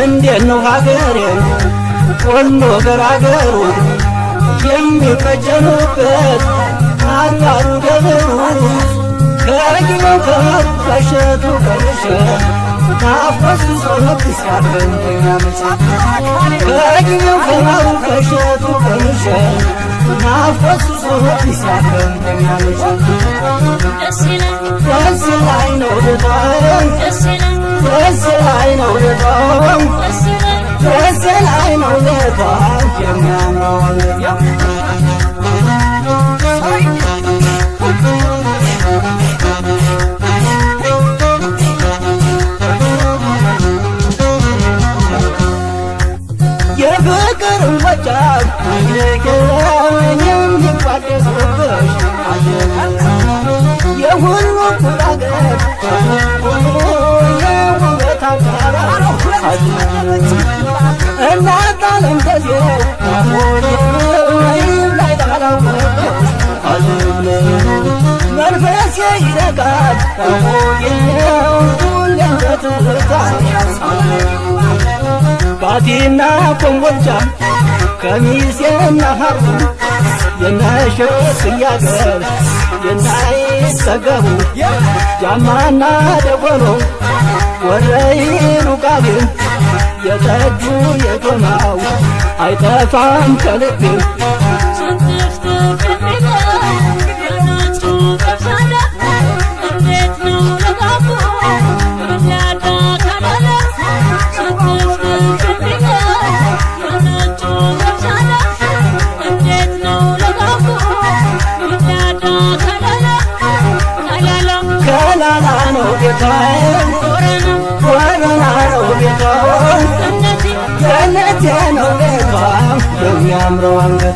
እንዴት ነው ሀገሬን ወሎ ገራገሩ የሚቀጀኑበት አድባሩ ደብሩ ከጊዜው ከሩ ከሸቱ ቀንሸ ናፈሱ ሶነት ሲያገኘኛ መቼ ከጊዜው ከሩ ከሸቱ ቀንሸ ናፈሱ ሶነት ሲያገኘኛ መቼ ደስ ላይ ነው ልጣን ደስ ላይ ነው ልጣን ደስ ላይ ነው ልጣን የሚያምረው የፍቅርን ወጫት የሚቋደሱብሽ የሁሉ ኩራገር የውበት አጋራ እናት አለም ተዜው ላይ ጣላወቅ መንፈስ ይረቃል ሁሌበትታ ባቲና ኮምቦልቻ ከሚሴና ሀሩ የነሸት እያገር የናይጠገቡ ጃማና ደጎሎ ወረይኑ ቃቤም የጠጁ የጎማው አይጠፋም ከልቤ ከላላ ነው ጌታዬ ወረና ነው ጌታዬ ገነቴ ነው ቤቷ የሚያምረው አንገቷ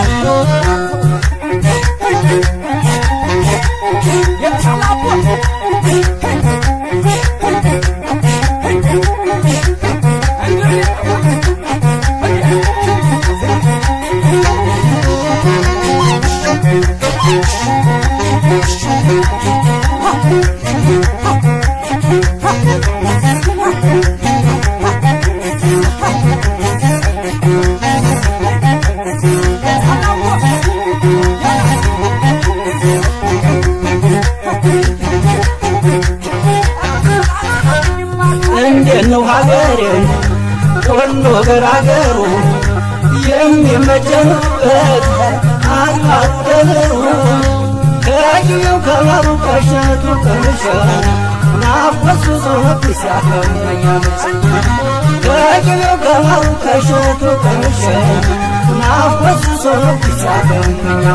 እንዴት ነው ሀገሬን ወሎ ገራገሩ የሚመጀኑበት አድባሩ ደብሩ ከጊዜው ከበሩ ከሸቱ ቀንሸ ናፈሱ ሶነት ሲያገኘኛ ከጊዜው ከበሩ ከሸቱ ቀንሸ ናፈሱ ሶነት ሲያገኘኛ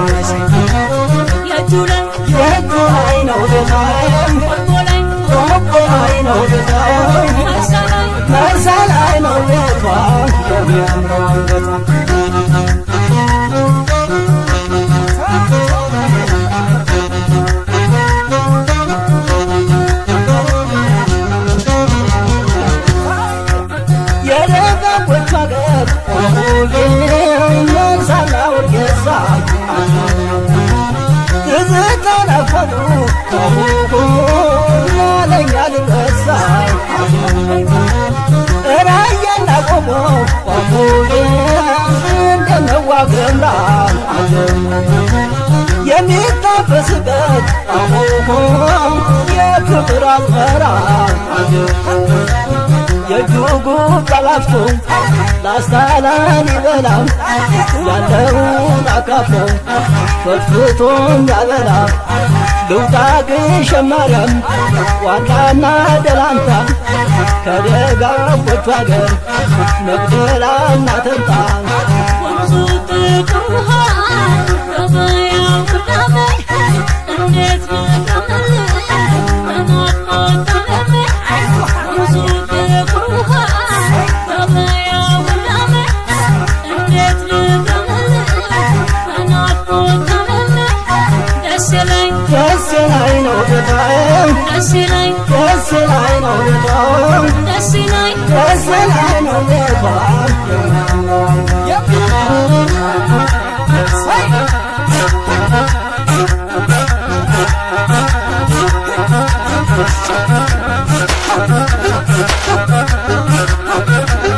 የእጁ ላይ ነው ቤታዬም ቆቦ ላይ ነው ቤታዬም መርሳ ላይ ነው ቤቷ የሚያምረው አንገቷ የደጋጎች ሀገር መንሳና ወርጌሳ ትዝታ ናፈቁ ለኛ ልረሳ ራያና ቆሞ እንደነዋ ገምራ የሚታበስበት የፍቅር አዝመራ የጁጉ ቀላፍቶ ላስታላን ይበላም ያለውን አካፍሎ ፈትፍቶም ያበላ ልውጣ ግሸን ማርያም ዋላና ደላንታ ከደጋጎቹ አገር መቅደላና ተንታ ወንዙ ጥቁር ውሃ ገበያው ቅዳሜ እንዴት ልቀመል በናፍቆት ታመሜ ወንዙ ጥቁር ውሃ ገበያው ቅዳሜ እንዴት ልቀመል በናፍቆት ታመሜ ደስ ይለኝ ደስ ላይ ነው ቤታዬ ደስ ይለኝ ደስ ላይ ነው ቤታዬ ደስ ይለኝ ደስ ላይ ነው ቤቷ Thank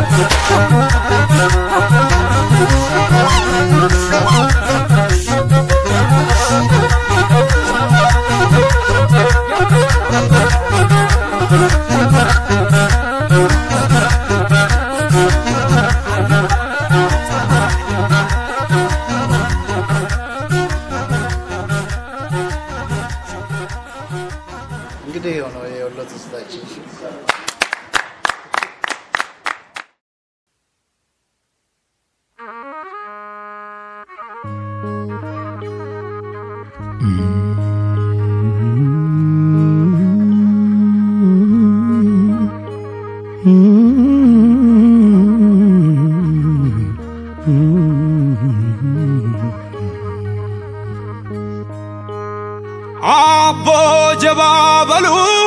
አቦ ጀባ በሉ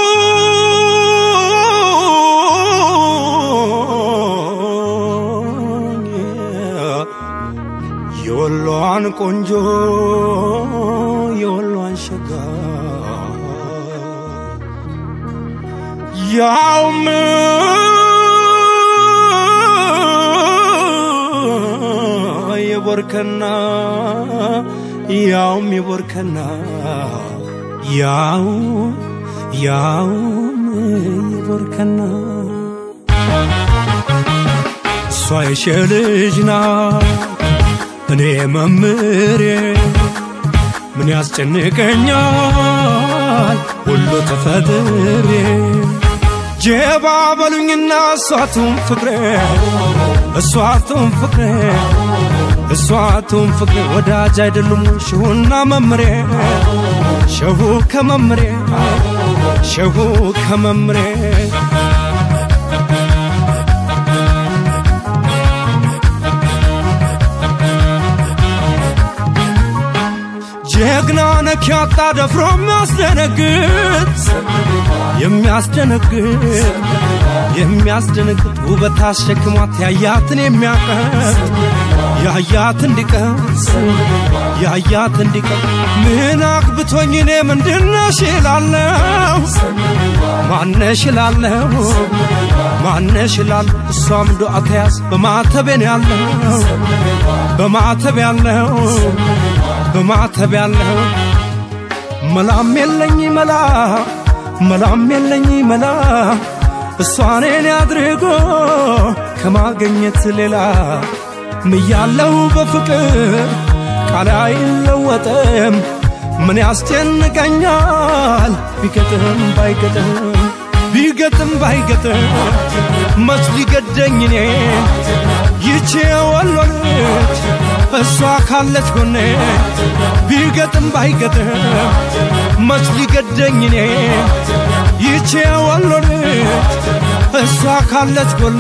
የወሎዋን ቆንጆ የወሎዋን ሸጋ ያውም የቦርከና ያውም የቦርከና ያው ያውም የቦርከና እሷ የሸ ልጅ ናት እኔ መምሬ ምን ያስጨንቀኛል ሁሉ ተፈጥሬ ጀባ በሉኝና እሷቱም ፍቅሬ እሷቱም ፍቅሬ እሷቱም ፍቅሬ ወዳጅ አይደሉም ሸሁና መምሬ ሸሁ ከመምሬ ሸሁ ከመምሬ ጀግና ነክ ያጣ ደፍሮ የሚያስደነግጥ የሚያስደነግጥ የሚያስደነግጥ ውበት አሸክሟት ያያትን የሚያቀጥ ያያት እንዲቀስ ያያት እንዲቀስ ምን አግብቶኝ እኔ ምንድነሽ እላለሁ ማነሽ እላለሁ ማነሽ እላለሁ እሷም ዱዓ ተያዝ በማተቤን ያለው በማተብ ያለው በማተብ ያለው መላም የለኝ መላ መላም የለኝ መላ እሷኔን አድርጎ ከማገኘት ሌላ ምያለው በፍቅር ቃል አይለወጥም ምን ያስጨንቀኛል ቢገጥም ባይገጥም ቢገጥም ባይገጥም መች ሊገደኝ እኔ ይቼ ወሎ ልጅ እሷ ካለች ጎኔ ቢገጥም ባይገጥም መች ሊገደኝ እኔ ይቼ ወሎ ልጅ እሷ ካለች ጎኔ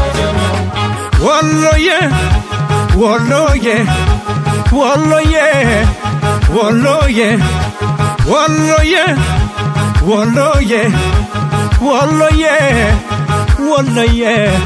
ወሎዬ ወሎዬ ወሎዬ ወሎዬ ወሎዬ ወሎዬ ወሎዬ ወሎዬ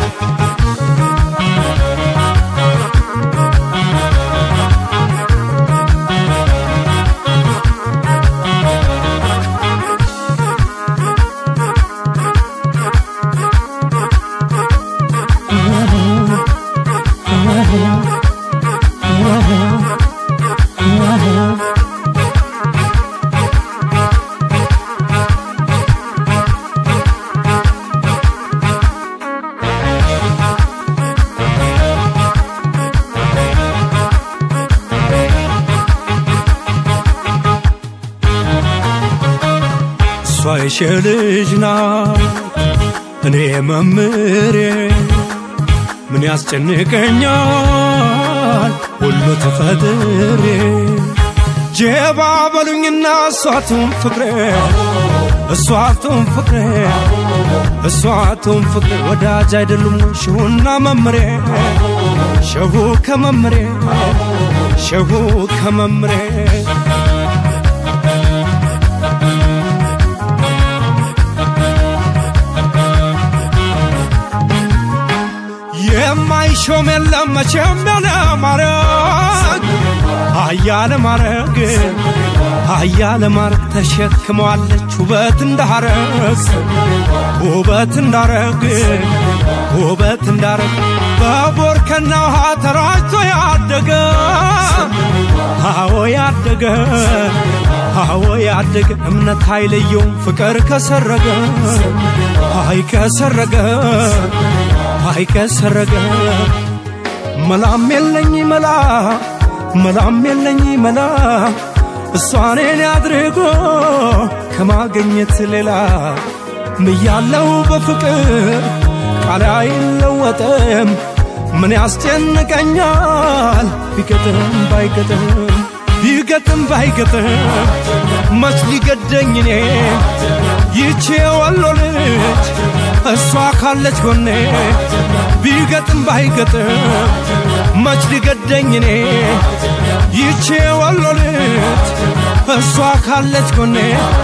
እሷ የሸ ልጅ ናት እኔ መምሬ ምን ያስጨንቀኛል ሁሉ ተፈጥሬ ጀባ በሉኝና እሷቱም ፍቅሬ እሷቱም ፍቅሬ እሷቱም ፍቅሬ ወዳጅ አይደሉም ሸሁና መምሬ ሸሁ ከመምሬ ሸሁ ከመምሬ የማይሾም የለም መቼም ያለ ማረግ አያለ ማረግ አያለ ማረግ ተሸክመዋለች ውበት እንዳረግ ውበት እንዳረግ ውበት እንዳረግ በቦርከና ውሃ ተራጭቶ ያደገ አዎ ያደገ አዎ ያደገ እምነት አይለየውም ፍቅር ከሰረገ አይ ከሰረገ አይ ከሰረገ መላም የለኝ መላ መላም የለኝ መላ እሷኔን አድርጎ ከማገኘት ሌላ ምያለው በፍቅር ቃል አይለወጥም ምን ያስጨንቀኛል ቢገጥም ባይገጥም ቢገጥም ባይገጥም መች ሊገደኝ እኔ ይቼ ወሎ ልጅ እሷ ካለች ጎኔ ቢገጥም ባይገጥም መች ሊገደኝ እኔ ይቼ ወሎ ልጅ እሷ ካለች ጎኔ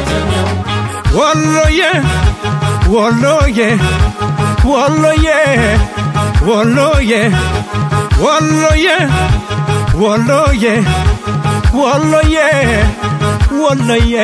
ወሎዬ ወሎዬ ወሎዬ ወሎዬ ወሎዬ ወሎዬ ወሎዬ ወሎዬ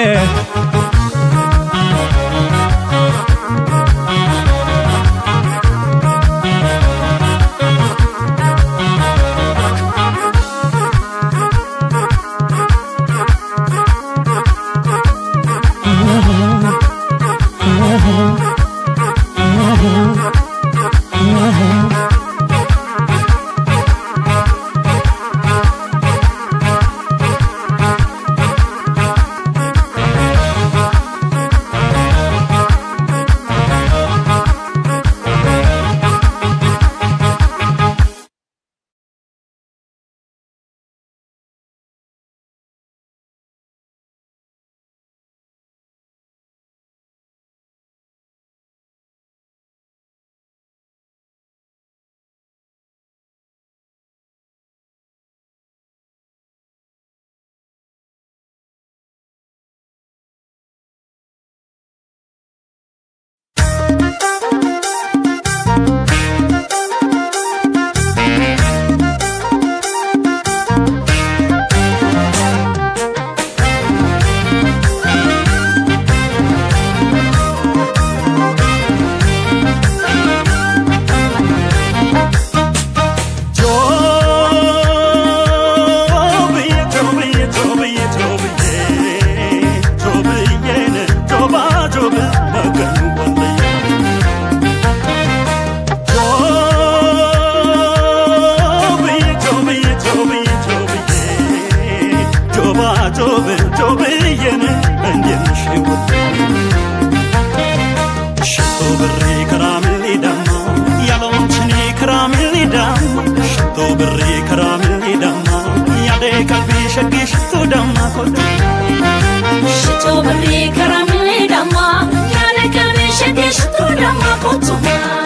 ሽቶ ብሬ ከራምሌ ዳማ ያለ ቀቤ ሸጌ ሽቶ ዳማ ቆቱማ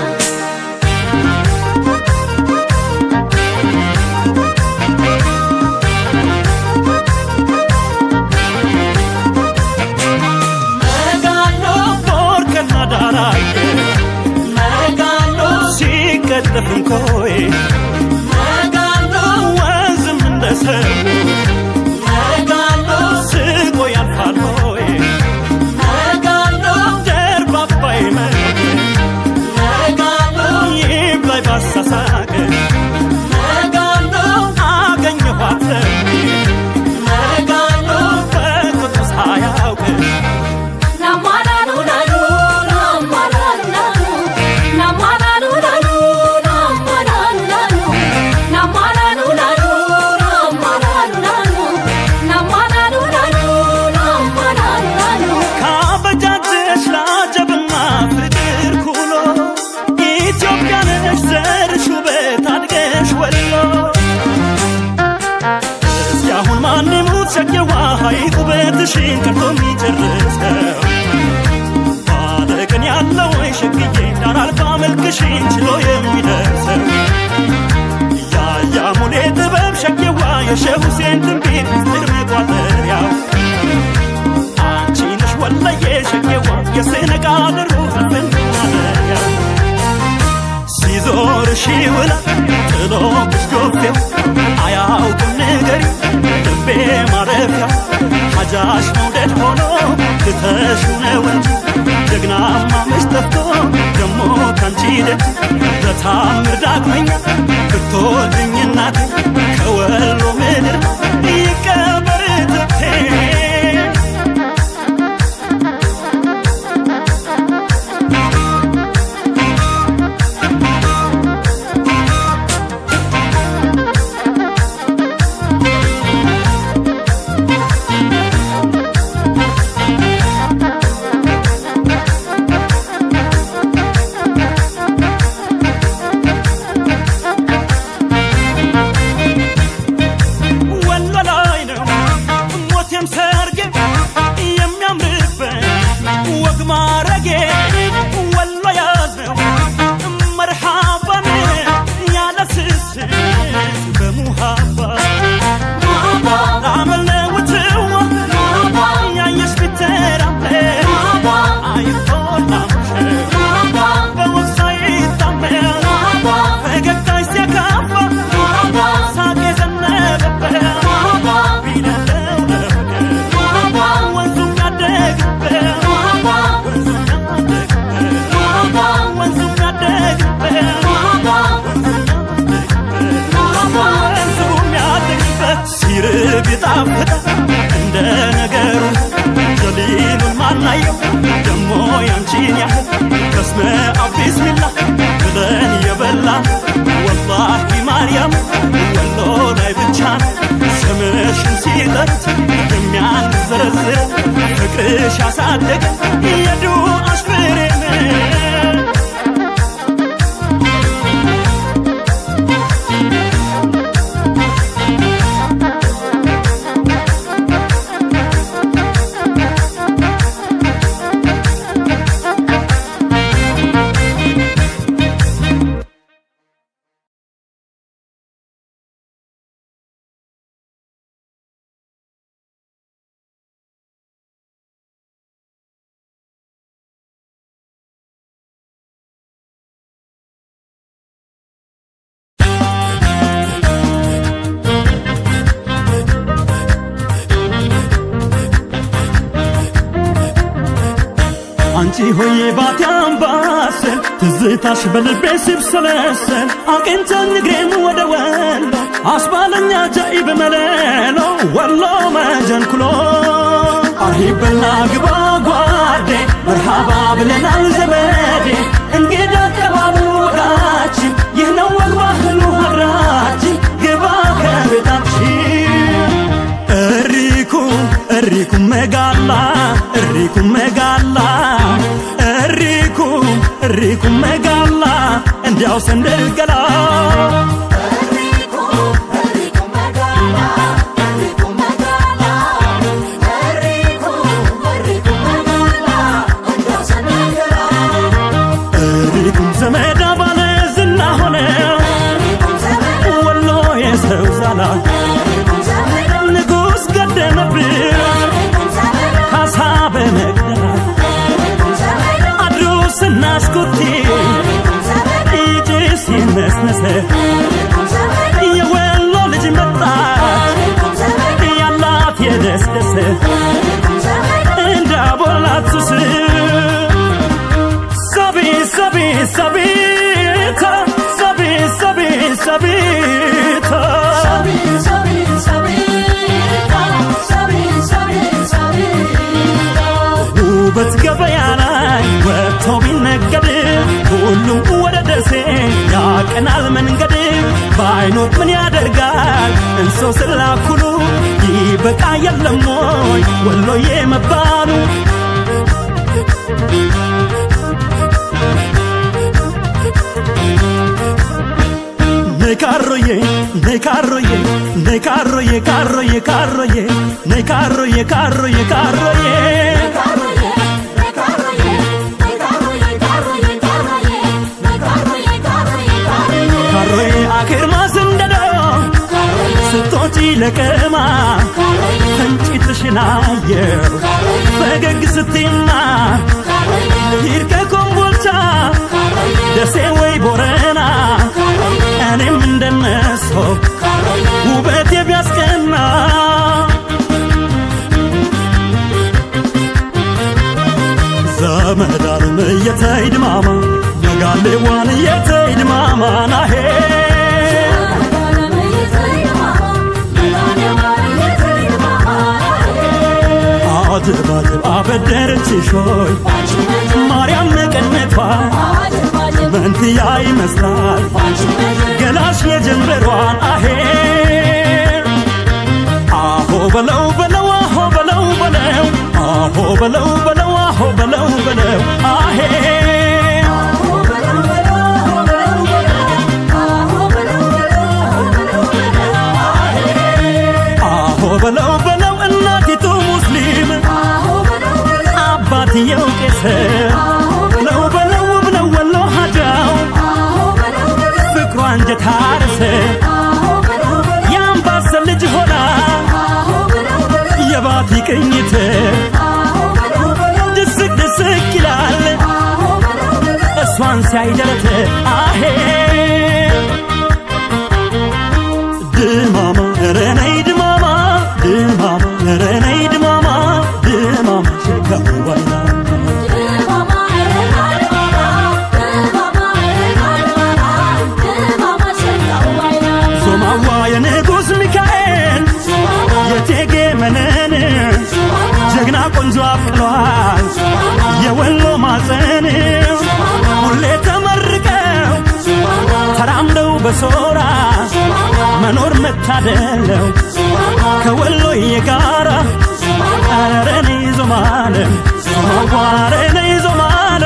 መጋሎ ቦርከና ዳራዬ መጋሎ ሲቀጠፍ እንኮዬ መጋሎ ወንዝም እንደ ሰው መጋሎ ስቆ ያልፋል ሆዬ መጋሎ ደርባባይ መ መጋሎ ይብላይ ባሳሳቅ መጋሎ አገኘኋት መጋሎ በቁጡ ሳያውቅ ናማላሉ ላሉ ናማላሉ ላሉ ናማላሉ ላሉ ናማላሉ ላሉ ናማላሉ ላሉ ናማላሉ ላሉ ናማላሉ ላሉ ናማላሉ ላሉ ካበጃጀሽ ላጀብና ፍቅር ኩሎ ኢትዮጵያ ነሽ ዘርሽ ውበት አድገሽ ወሎ እስኪ አሁን ማን ሙት ሸቄዋ ሐይቅ ውበትሽን ቀርቶ የሚጨርሰው ባለቅን ያለው ወይ ሸግዬ ዳር አልፋ መልክሽን ችሎ የሚደርሰው ያያ ሙሌ ጥበብ ሸቄዋ የሼህ ሁሴን ትንቢት ምስጢር መቋጠሪያው አንቺ ነሽ ወለየ ሸቄዋ የስነቃ ድሩ ፍንዋለያ ሲዞር ሺውላ ጥሎብሽ ዶፌው አያውቅም ንገሪ ልቤ ማረፊያ ሀጃሽ መውደድ ሆኖ ትተሹ ነው እንጂ ጀግናማ መች ጠፍቶ ደሞ ካንቺ ደጅ በታምር ዳግመኛ ብትወልድኝ እናቴ ከወሎ ምድር ይቀበር ትብቴ ወሎ ያደገ የዱ አሽፍሬን አንቺ ሆዬ ባቲ አምባሰል ትዝታሽ በልቤ ሲብሰለሰል አቅንተኝ እግሬን ወደ ወሎ አስባለኛ ጃኢብ መለሎ ወሎ መጀንኩሎ አርሂበና ግባ ጓዴ መርሃባ ብለናል ዘመዴ እንግዳ ቀባሉ ወዳችን ይህ ነው ወግ ባህሉ ሀገራችን ግባ ከቤታችን እሪኩ እሪኩ መጋላ እሪኩ መጋላ እሪኩ እሪኩ መጋላ እንዲያው ሰንደል ገላ እሪኩም ዘመዳ ባለ ዝና ሆነ ወሎ የሰው ዛላ ንጉሥ ገደመብን ካሳ በመቅደላ አድሮ ስናስኮቴ ጭስ ይነስነሰ የወሎ ልጅ መጣች ያላት የደስደሰ እንዳቦላት ሱስ ሰቢ ሰቢ ሰቢታ ሰቢ ሰቢ ሰቢታ ውበት ገበያ ላይ ወጥቶ ቢነገድ ሁሉም ወደ ደሴ ያቀናል መንገድ በአይኖት ምን ያደርጋል እንሶ ስላኩሉ ይበቃ የለም ወይ ወሎዬ መባሉ ነይ ካሮዬ ነይ ካሮዬ ነይ ካሮዬ ካሮዬ ካሮዬ ነይ ካሮዬ ካሮዬ ካሮዬ ካሮዬ አክርማ ስንደዶ ስቶጪ ለቀማ ፈንጭትሽን አየው ፈገግ ስትይማ ሂድ ከኮምቦልቻ ደሴ ወይ ቦረና እኔም እንደነሶ ውበት ቢያስቀና ዘመዳንም እየተይድ ማማ ነጋሌዋን እየተይድ ማማ ናሄ አድብ አድብ አበደረችሽ ሆይ ማርያም መቀነቷ መንትያ ይመስላል ገላሽ የጀንበሯን አሄ አሆ በለው በለው አሆ በለው በለው አሆ በለው በለው አሆ በለው በለው አሄ አሆ በለው በለው እናቲቱ ሙስሊም አባትየው ቄስ ነው በለው ብለው ወሎ ሀጃው ፍቅሯ አንጀት አርስ የአምባሰል ልጅ ሆና የባቲ ቅኝት ድስቅ ድስቅ ይላል እሷን ሲያይደረት አሄ ድማማ ኧረ ነይ ድማማ ድማማ ኧረ ነይ ድማማ ድማማ ሽጋው ባይና ዞማዋ የንጉሥ ሚካኤል የቴጌ መነን ጀግና ቆንጆ አብቅሏል የወሎ ማፀን ሁሌ ተመርቀው ተራምደው በሶራ መኖር መታደለው ከወሎዬ ጋራ ኧረ እኔ ዞማለ ዞማዋረ ነይ ዞማለ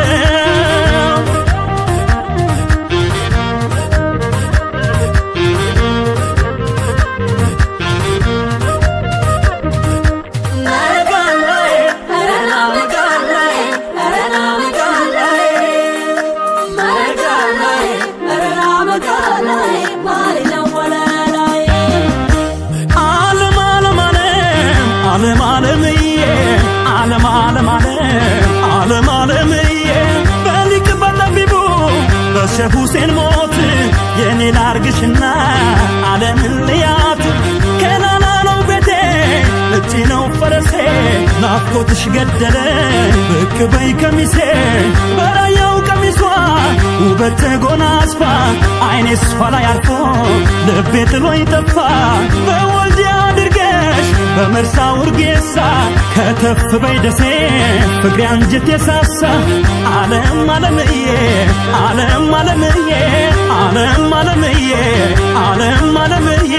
ዓለም ዓለም ዓለም ዓለም ዓለምዬ ዓለም ዓለም ዓለም ዓለም ዓለምዬ በሊቅ በጠቢቡ በሼህ ሁሴን ሞት የኔ ላርግሽና ዓለምን ልያት ከላላ ነው ቤቴ እቺ ነው ፈረሴ ናፍቆትሽ ገደለኝ ብቅ በይ ከሚሴ በራያው ቀሚሷ ውበት ተጎናጽፋ አይኔ እሷ ላይ አርፎ ልቤ ጥሎኝ ጠፋ በወልዲያ አድርገሽ በመርሳ ውርጌሳ ከተፍ በይ ደሴ ፍቅሬ አንጀት የሳሳ ዓለም ዓለምዬ ዓለም ዓለምዬ ዓለም ዓለምዬ ዓለም ዓለምዬ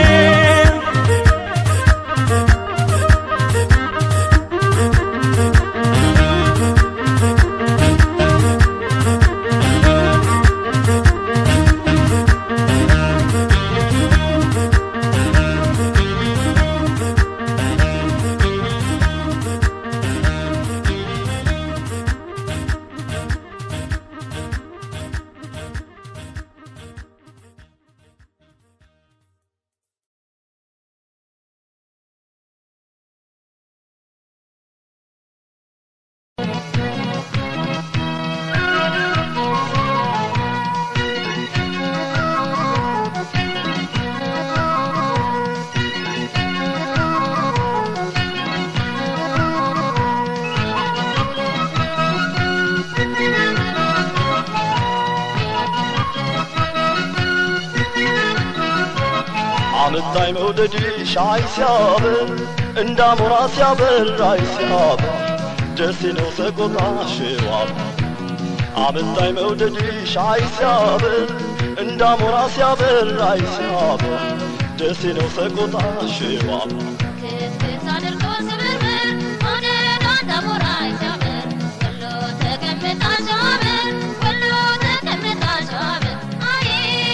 አመጣኝ መውደድሽ አይ ሲያበር እንዳሞራ ሲያበር አይ ሲያበር ደሴ ነው ሰቆጣ ሽዋብ አመጣኝ መውደድሽ አይ ሲያበር እንዳሞራ ሲያበር አይ ሲያበር ደሴ ነው ሰቆጣ ሽዋብ ክፍት አድርጎ ስብርብር መውደዷ እንዳሞራ ሲያምር ወሎ ተቀምጣ ሲያምር ወሎ ተቀምጣ ሲያምር አይ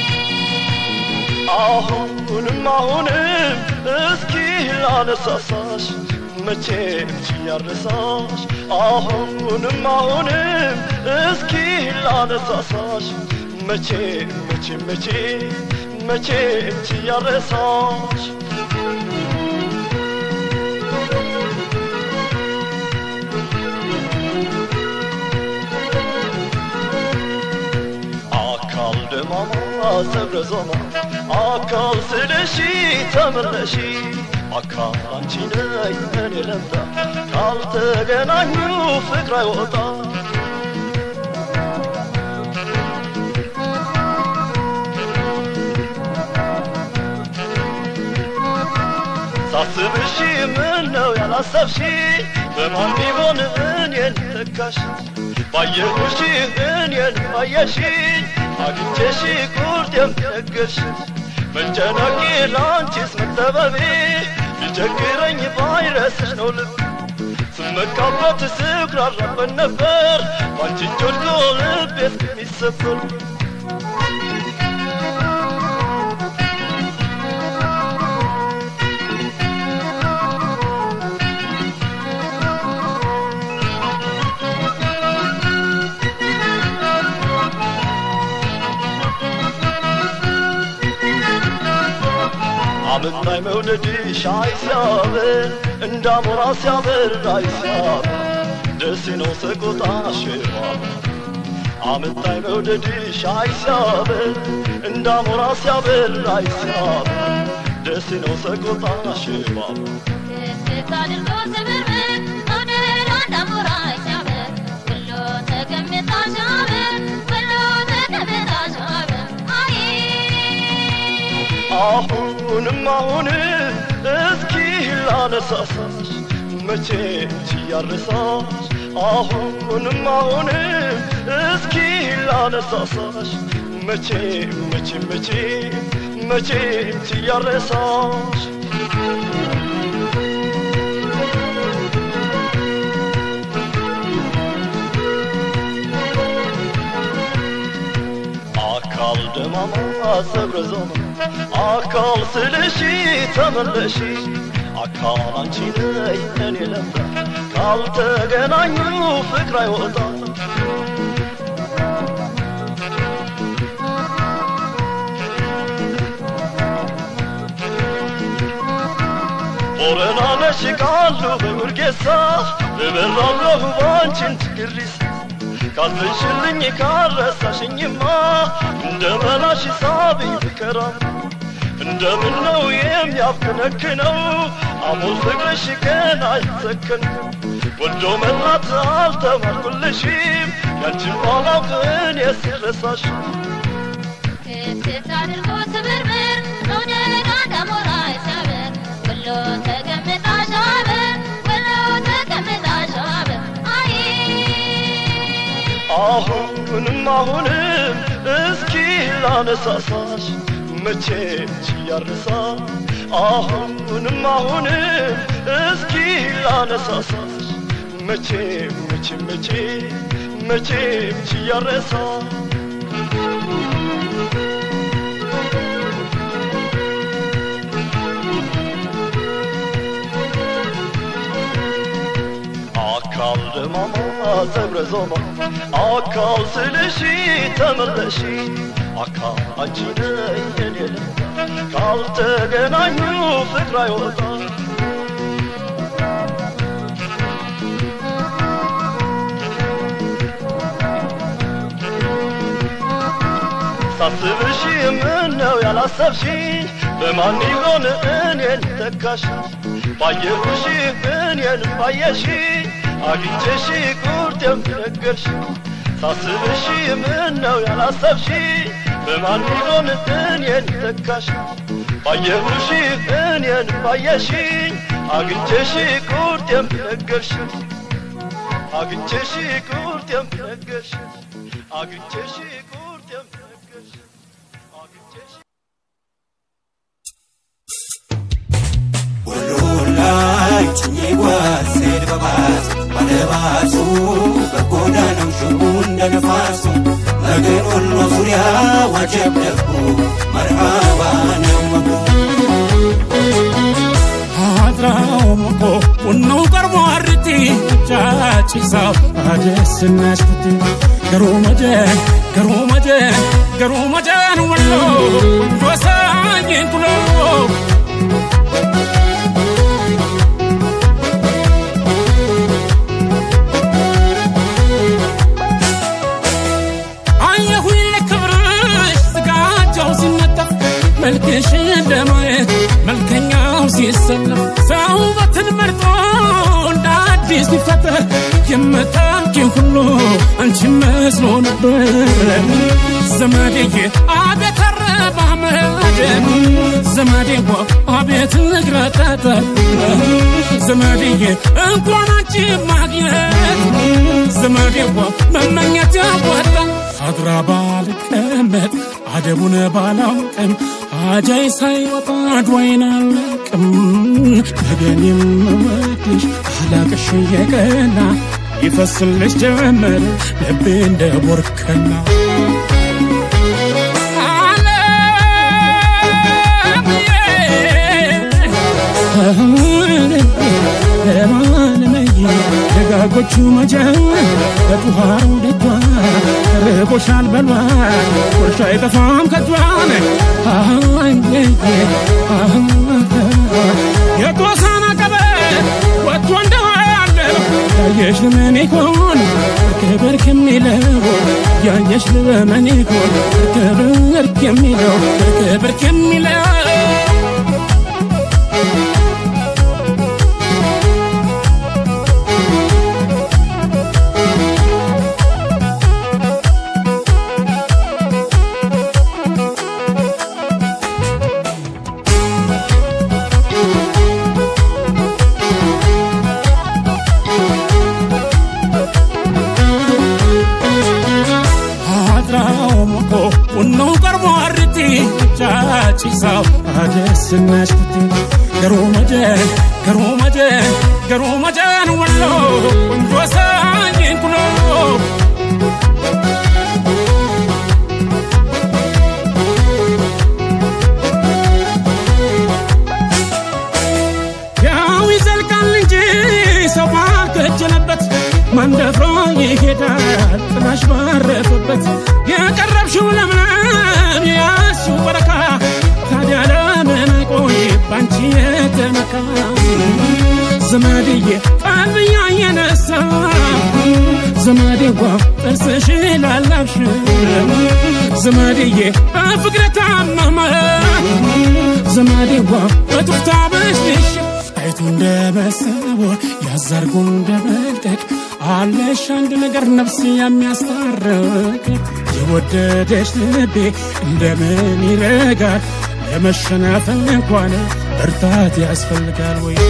አሁንም አሁንም እስኪ ላነሳሳሽ መቼም ችያረሳሽ አሁንም አሁንም እስኪ ላነሳሳሽ መቼም መቼም መቼም መቼም ችያረሳሽ አካል ደማማ ሰብረ ዞማ አካል ስለሺ ተመለሺ አካል አንቺ ነይ እኔ ለምዳ ካልተገናኙ ፍቅር አይወጣ ሳስብሽ ምን ነው ያላሰብሽ በማን ቢሆን እኔን ተካሽ ባየሁሽ እኔን ባየሽ አግኝቼሽ ቁርጥ የምነግርሽ መጨነቄ ለአንቺስ መጠበቤ ቢቸግረኝ ባይረስሽ ነው ልብ ስመካበት ስኩራራበት ነበር ባንቺ እጅ ወድቆ ልቤ እስከሚሰበር አመጣኝ መውደድሽ አይ ሲያበር እንዳሞራ ሲያበር አይ ሲያበር ደስ ነው ሰቆጣ ሽዋብ አመጣኝ መውደድሽ አይ ሲያበር እንዳሞራ ሲያበር አይ ሲያበር ደስ ነው ሰቆጣ ሽዋብ ክፍት አድርጎ ስብርብር መውደዷ እንዳሞራ ሲያምር ወሎ ተቀምጣ ሲያምር ወሎ ተቀምጣ ሲያምር አይ አሁንም አሁንም እስኪ ላነሳሳሽ መቼም ችያረሳሽ አሁንም አሁንም እስኪ ላነሳሳሽ መቼም መቼም መቼም መቼም ችያረሳሽ አካል ደማማ ፀጉረ ዞማ አካል ስልሺ ተመለሺ አካል አንቺ ነይ እኔ ለምዳ ካልተገናኙ ፍቅር አይወጣ ቦረና ነሽ ቃሉ በውርጌሳ እበራለሁ ባንቺን ትግሪስ ካልተንሽልኝ ካረሳሽኝማ እንደ መላሽ ሳብኝ ፍቅራ እንደምን ነው የሚያፍከነክነው አሞል ፍቅርሽ ገና አይሰከን ወዶ መላት አልተማርኩልሽም ያንቺን ባላውቅ እኔ ስረሳሽ ክትት አድርጎ ስብርብር መውደድ አዳሞራ ሻበር ወሎ ተቀምጣ ሻበር ወሎ ተቀምጣ ሻበር አይ አሁንም አሁንም እስኪ ላነሳሳሽ መቼም ችያርሳ አሁንም አሁንም እስኪ ላነሳሳሽ መቼም መቼም መቼም መቼም ችያረሳ አካል ደማማ ፀጉረ ዞማ አካል ስልሺ ተመለሺ አካል አንቺ ነይ እኔ ልምዳ ካልተገናኙ ፍቅር አይወጣ ሳስብሽ ምነው ያላሰብሽ በማን ይሆን እኔን ተካሽ ባየሁሽ እኔን ባየሽ አግኝቼሽ ቁርጥ የምነገርሽ ሳስብሽ ምነው ያላሰብሽ በማን ይሆን እኔን ተካሽ ባየሁሽ እኔን ባየሽ አግኝቼሽ ቁርጥ የምነገርሽ አግኝቼሽ ቁርጥ የምነገርሽ አግኝቼሽ ቁርጥ የምነገርሽ አግኝቼሽ ላይ ጭኜ ጓሴድ በባስ ባለባሱ በጎዳናው ሽቡ እንደ ነፋሱ መገን ወሎ ዙሪያ ዋጀብ ደቡ መርሃባ ነው መቡ አድራው መቆ ቡኖ ቀርቦ አርቲ ጫጭሳው አደስናሽኩቲ ገሩ መጀ ገሩ መጀ ገሩ መጀን ወሎ ወሳኝን ኩሎ አየሁኝ ለክብርሽ ስጋጃው ሲነጠፍ መልክሽን ለማየት መልከኛው ሲሰለፍ ሰው ውበትን መርጦ እንደ አዲስ ሲፈጠር የምታውቂው ሁሉ አንቺ መስሎ ነበር ዘመዴዬ አቤት አረማመድ ዘመዴዋ አቤት ንግረጠጠ ዘመዴዬ እንኳን አንቺ ማግኘት ዘመዴዋ መመኘት ያዋጣ አድራ ባልቀመጥ አደቡን ባላውቅም አጃይ ሳይወጣ ድዋይን አለቅም ነገን የምወድሽ አላቅሽ የቀና ይፈስልሽ ጀመር ልቤ እንደ ቦርከና ደጋጎቹ መጀን በጡሃሩ ደጇ ርቦሻል በሏል ቁርሻ አይጠፋም ከጇን የጎሳና ቀበት ወጥቶ እንደዋለ ያየሽ ለምን ይሆን ክብር ከሚለው ያየሽ ለምን ይሆን ክብር ከሚለው ክብር ከሚለው አድራው ሞቆ ቡናው ቀርቦ አርቲ ጫጭሳው አደስናሽኩቲ ገሩ መጀ ገሩ መጀ ገሩ መጀን ወሎ ቆንጆ ሳኝን ኩሎ ይሄዳል ጥላሽ ባረፈበት የቀረብሽው ለምለም የያዝሽው በረካ ታዲያ ለምን ቆይ ባንቺ የተመካ ዘመድዬ ቀልብያ የነሳ ዘመዴዋ ጥርስሽ ላላብሽ ዘመድዬ በፍቅር ታመመ ዘመዴዋ በቱፍታ በሽሽ አይቱ እንደ መሰቦር ያዛርጉ እንደ መልቀቅ አለሽ አንድ ነገር ነፍስ የሚያስታርቅ የወደደሽ ልቤ እንደምን ይረጋል ለመሸናፈል እንኳን ብርታት ያስፈልጋል ወይ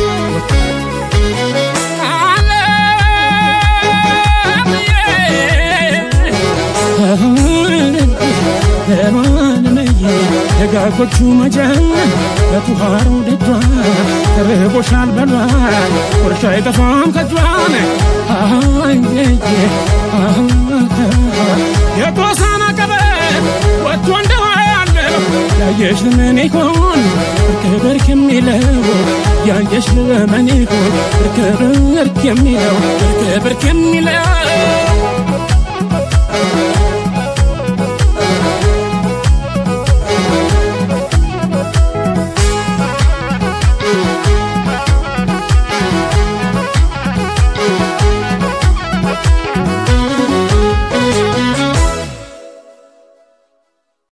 ለማንመዬ ደጋጎቹ መጀን በቱሃሩ ደጇ ተርቦሻል በሏል ቁርሻ አይጠፋም ከጇን የጦሳና ቀበት ወጥቶ እንደዋለው ያየሽ ለምን ይሆን እርክ በርክ የሚለው ያየሽ ለምን ይሆን እርክ በርክ የሚለው እርክ በርክ የሚለው